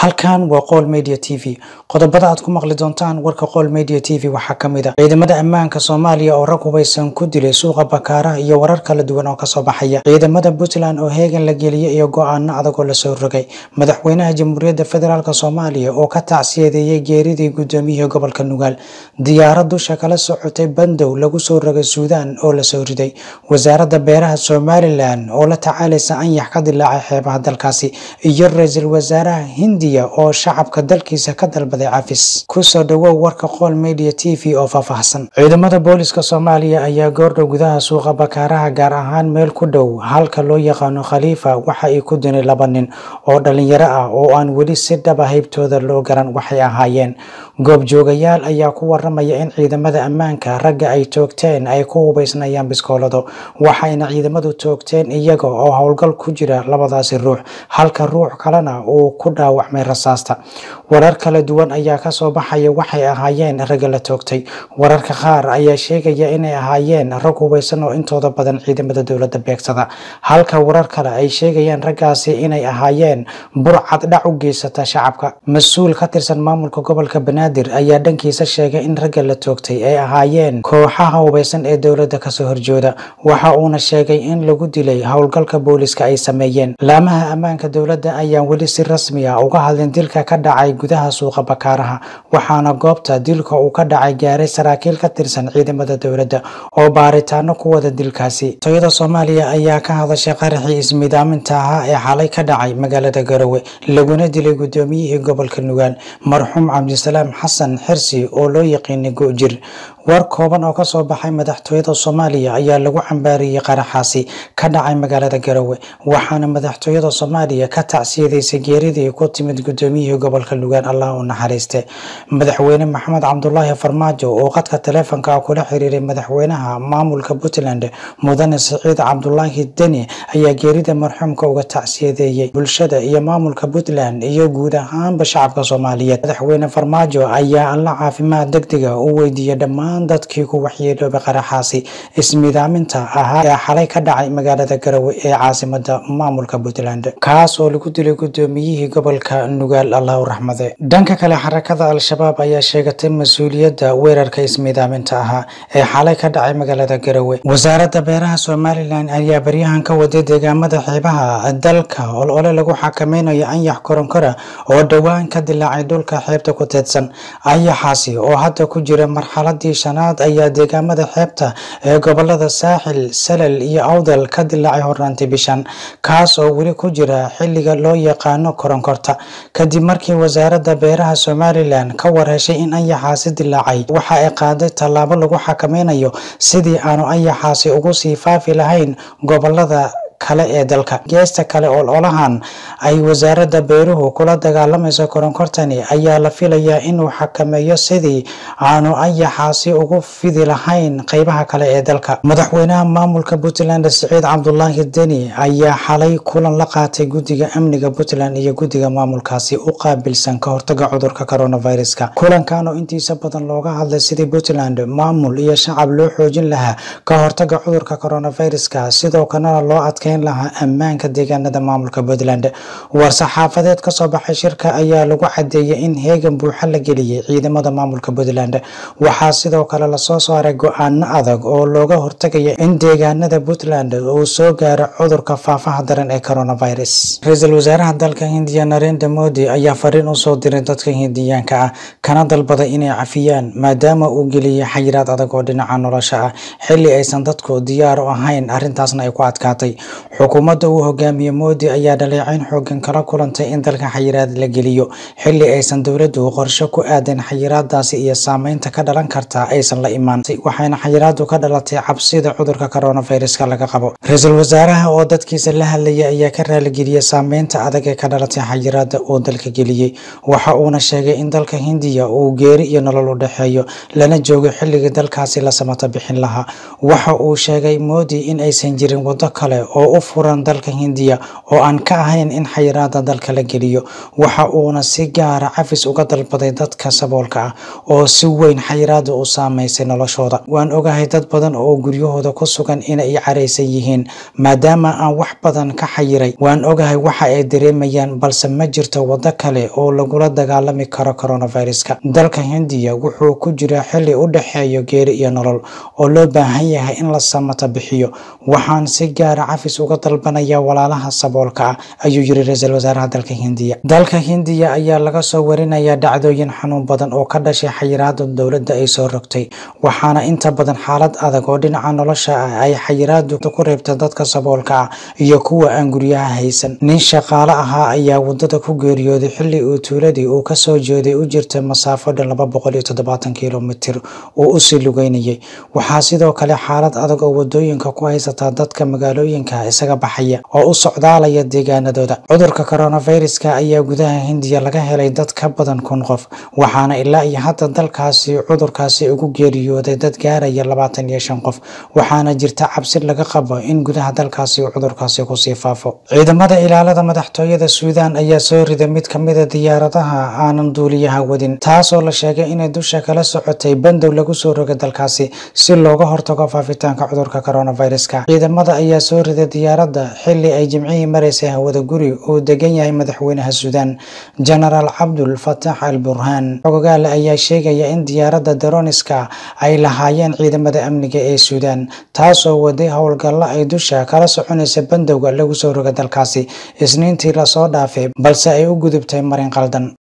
halkan waa qool media t v qodobada aad ku maqli doontaan warka qool media t v waxaa ka mid a ciidamada ammaanka soomaaliya oo rag hubaysan ku dilay suuqa bakaaraha iyo warar kala duwan oo kasoo baxaya ciidamada puntland oo heegan la geliyey iyo go-aano adag oo lasoo rogay madaxweynaha jamhuuriyadda federaalk soomaaliya oo ka tacsiyadeeyey geeridii gudoomiyihii gobolka nugaal diyaarad dusha kala socotay bandow lagu soo rogay suudaan oo lasoo riday wasaaradda beeraha somalilan oo la tacaalaysa anyax ka dilaacay xeebaha dalkaasi iyo ra-iisul wasaaraha hindiya oo shacabka dalkiisa ka dalbaday cafis kusoo dhawow warka qool media t v oo faahfaahsan ciidamada booliska soomaaliya ayaa goordhow gudaha suuqa bakaaraha gaar ahaan meel ku dhow halka loo yaqaano khaliifa waxa ay ku dinay laba nin oo dhalinyaro ah oo aan weli si dhaba haybtooda loo garan waxay ahaayeen goobjoogayaal ayaa ku waramaya in ciidamada ammaanka ragga ay toogteen ay ku hubaysnayaan biskoolado waxayna ciidamadu toogteen iyaga oo howlgal ku jira labadaasi ruux halka ruux kalena uu ku dhaawacmay rasaasta warar kala duwan ayaa kasoo baxaya waxay ahaayeen ragga la toogtay wararka qaar ayaa sheegaya inay ahaayeen rag hubaysan oo intooda badan ciidamada dowladda beegsada halka warar kale ay sheegayaan raggaasi inay ahaayeen burcad dhac u geysata shacabka mas-uul ka tirsan maamulka gobolka banaadir ayaa dhankiisa sheegay in ragga la toogtay ay ahaayeen kooxaha hubaysan ee dowladda kasoo horjooda waxa uuna sheegay in lagu dilay howlgalka booliska ay sameeyeen laamaha ammaanka dowladda ayaan weli si rasmi ah uga hadlin dilka ka dhacay gudaha suuqa bakaaraha waxaana goobta dilka uu ka dhacay gaaray saraakiil ka tirsan ciidamada dowladda oo baaritaano ku wada dilkaasi toyada soomaaliya ayaa ka hadashay qaraxii ismidaaminta ahaa ee xalay ka dhacay magaalada garowe laguna dilay gudoomiyihii gobolka nugaal marxuum cabdisalaam xasan xirsi oo loo yaqiinay go-jir war kooban oo kasoo baxay madaxtooyada soomaaliya ayaa lagu cambaariyey qaraxaasi ka dhacay magaalada garowe waxaana madaxtooyada soomaaliya ka tacsiyadaysay geeridii ku timid gudoomiyihii gobolka nugaal allah u naxariiste madaxweyne maxamed cabdulaahi farmaajo oo qadka taleefonka kula xiriiray madaxweynaha maamulka puntland mudane siciid cabdulaahi deni ayaa geerida marxuumka uga tacsiyadeeyey bulshada iyo maamulka puntland iyo guud ahaanba shacabka soomaaliyeed madaxweyne farmaajo ayaa alla caafimaad degdega u weydiiyey dhammaan dadkii ku waxyeeloobay qaraxaasi ismidaaminta ahaa ee xalay ka dhacay magaalada garowe ee caasimada maamulka puntland kaas oo lagu dilay gudoomiyihii gobolka nugaal allah u raxmade dhanka kale xarakada al-shabaab ayaa sheegatay mas-uuliyadda weerarka ismidaaminta ahaa ee xalay ka dhacay magaalada garowe wasaaradda beeraha somalilan ayaa baryahan ka waday deegaamada xeebaha dalka olole lagu xakameynayo anyax koronkora oo dhowaan ka dilaacay dhulka xeebta ku teedsan anyaxaasi oo hadda ku jira marxaladii shanaad ayaa deegaamada xeebta ee gobolada saaxil salal iyo awdal ka dilaacay hornaantii bishan kaas oo weli ku jira xilliga loo yaqaano koronkorta kadib markii wasaaradda beeraha somalilan ka warheshay in anyaxaasi dilaacay waxa ay qaaday tallaabo lagu xakameynayo sidii aanu anyaxaasi ugu sii faafi lahayn gobolada kale ee dalka geesta kale ololahan ay wasaaradda beeruhu kula dagaalamayso koronkortani ayaa la filayaa inuu xakameeyo sidii aanu anyaxaasi ugu fidi lahayn qeybaha kale ee dalka madaxweynaha maamulka puntland siciid cabdulaahi deni ayaa xalay kulan la qaatay guddiga amniga puntland iyo guddiga maamulkaasi u qaabilsan ka hortaga cudurka coronaviruska kulankan oo intiisa badan looga hadlay sidii puntland maamul iyo shacab loo xoojin lahaa ka hortaga cudurka coronaviruska sidoo kalena loo adkay lahaa ammaanka deegaanada maamulka puntland war-saxaafadeed kasoo baxay shirka ayaa lagu cadeeyay in heegan buuxa la geliyey ciidamada maamulka puntland waxaa sidoo kale lasoo saaray go-aano adag oo looga hortagaya in deegaanada puntland uu soo gaaro cudurka faafaha daran ee coronavirus ra-iisul wasaaraha dalka hindiya narendra modi ayaa fariin usoo diray dadka hindiyaanka ah kana dalbaday inay cafiyaan maadaama uu geliyey xayiraad adag oo dhinaca nolosha ah xili aysan dadku diyaar u ahayn arrintaasna ay ku adkaatay xukuumadda uu hogaamiye moodi ayaa dhaleecayn xoogan kala kulantay in dalka xayiraad la geliyo xili aysan dowladdu qorshe ku aadan xayiraadaasi iyo saameynta ka dhalan karta aysan la imaan waxayna xayiraadu ka dhalatay cabsida cudurka coronaviruska laga qabo ra-iisul wasaaraha oo dadkiisa la hadlaya ayaa ka raaligeliyey saameynta adag ee ka dhalatay xayiraada uu dalka geliyey waxa uuna sheegay in dalka hindiya uu geeri iyo nolol u dhexeeyo lana joogo xilligii dalkaasi la samata bixin lahaa waxa uu sheegay moodi in aysan jirin wado kale oo oo u furan dalka hindiya oo aan ka ahayn in xayiraada dalka la geliyo waxa uuna si gaara cafis uga dalbaday dadka saboolka ah oo si weyn xayiraada u saameysay noloshooda waan ogahay dad badan oo guryahooda ku sugan inay caraysan yihiin maadaama aan wax badan ka xayiray waan ogahay waxa ay dareemayaan balse ma jirto waddo kale oo lagula dagaalami karo coronaviruska dalka hindiya wuxuu ku jiraa xilli u dhexeeyo geeri iyo nolol oo loo baahan yahay in la samata bixiyo waxaan si gaara cafis uga dalbanaya walaalaha saboolka ah ayuu yiri ra-iisul wasaaraha dalka hindiya dalka hindiya ayaa laga soo warinaya dhacdooyin xanuun badan oo ka dhashay xayiraada dowladda ay soo rogtay waxaana inta badan xaalad adag oo dhinaca nolosha ah ay xayiraadu ku reebta dadka saboolka ah iyo kuwa aan guryaha haysan nin shaqaale ahaa ayaa wadada ku geeriyooday xilli uu tuuladii uu kasoo jeeday u jirta masaafo dhan laba boqol iyo toddobaatan kilomitir uu usii lugeynayay waxaa sidoo kale xaalad adag oo wadooyinka ku haysataa dadka magaalooyinka isaga baxaya oo u socdaalaya deegaanadooda cudurka coronaviruska ayaa gudaha hindiya laga helay dad ka badan kun qof waxaana ilaa iyo hadda dalkaasi cudurkaasi ugu geeriyooday dad gaaraya labaatan iyo shan qof waxaana jirta cabsi laga qabo in gudaha dalkaasi uu cudurkaasi kusii faafo ciidamada ilaalada madaxtooyada suudaan ayaa soo riday mid kamida diyaaradaha aanan duuliyaha wadin taasoo la sheegay inay dusha kala socotay bandow lagu soo rogay dalkaasi si looga hortago faafitaanka cudurka coronaviruska ciidamada ayaa soo riday diyaaradda xili ay jimcihii maraysay hawada guri uu degan yahay madaxweynaha suudaan genaraal cabdul fatax al burhaan xogogaale ayaa sheegaya in diyaaradda daroniska ay lahaayeen ciidamada amniga ee suudaan taasoo waday howlgallo ay dusha kala soconaysa bandowga lagu soo roga dalkaasi isniintii lasoo dhaafay balse ay u gudubtay marin qaldan